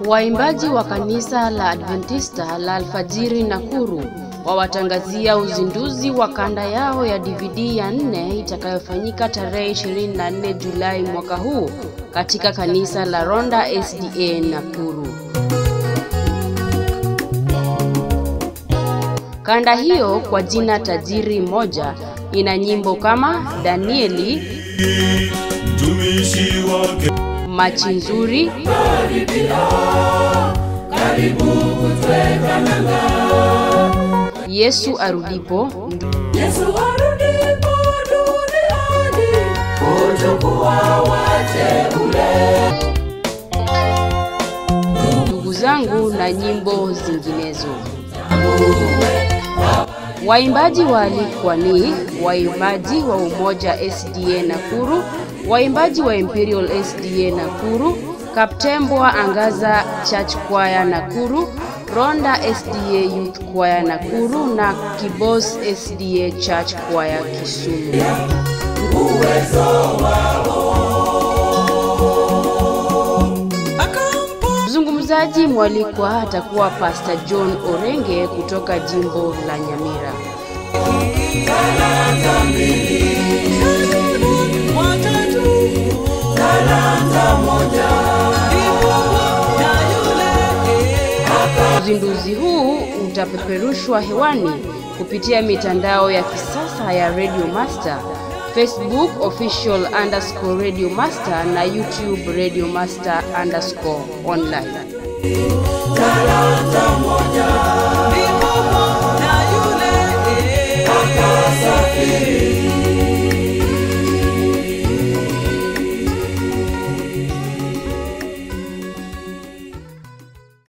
Waimbaji wa kanisa la Adventista la Alfajiri Nakuru wawatangazia uzinduzi wa kanda yao ya DVD ya nne itakayofanyika tarehe 24 Julai mwaka huu katika kanisa la Ronda SDA Nakuru. Kanda hiyo kwa jina Tajiri Moja ina nyimbo kama Danieli, mtumishi wake Machi Nzuri, Yesu Arudipo, Yesu arudipo duniani kuchukua wateule. ndugu zangu na nyimbo zinginezo. Waimbaji waalikwa ni waimbaji wa Umoja SDA Nakuru, waimbaji wa Imperial SDA Nakuru, Kaptembwa Angaza Church Choir Nakuru, Ronda SDA Youth Choir Nakuru na Kibos SDA Church Choir Kisumu. Mzungumzaji mwalikwa atakuwa Pastor John Orenge kutoka jimbo la Nyamira. Uzinduzi huu utapeperushwa hewani kupitia mitandao ya kisasa ya Radio Master, Facebook official underscore Radio Master na YouTube Radio Master underscore online. Safiri